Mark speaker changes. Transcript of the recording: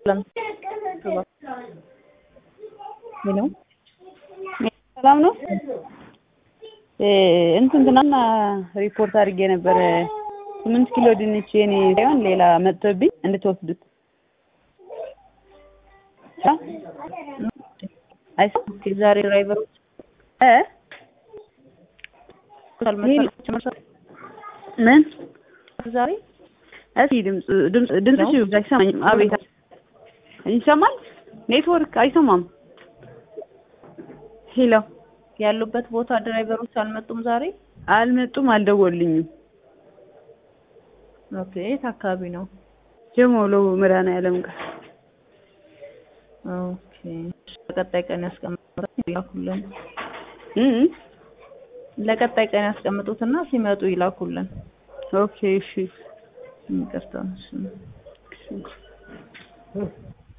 Speaker 1: ሄሎ
Speaker 2: ሰላም ነው። እንትን ትናንትና ሪፖርት አድርጌ ነበረ ስምንት ኪሎ ድንች የኔ ሳይሆን ሌላ መጥቶብኝ እንድትወስዱት አይስ
Speaker 1: ዛሬ ድራይቨሮች
Speaker 2: እ ምን
Speaker 1: ዛሬ
Speaker 2: እስኪ ድምፅ ድምፅ ድምፅሽ አይሰማኝም። አቤት ይሰማል? ኔትወርክ አይሰማም። ሄሎ
Speaker 1: ያሉበት ቦታ ድራይቨሮች አልመጡም ዛሬ።
Speaker 2: አልመጡም፣ አልደወሉልኝም።
Speaker 1: ኦኬ የት አካባቢ ነው?
Speaker 2: ጀሞሎ መድኃኒዓለም ጋር
Speaker 1: ኦኬ ለቀጣይ ቀን ያስቀምጡት ይላኩልን።
Speaker 2: እ
Speaker 1: ለቀጣይ ቀን ያስቀምጡትና ሲመጡ ይላኩልን።
Speaker 2: ኦኬ እሺ
Speaker 1: ይቅርታ እሺ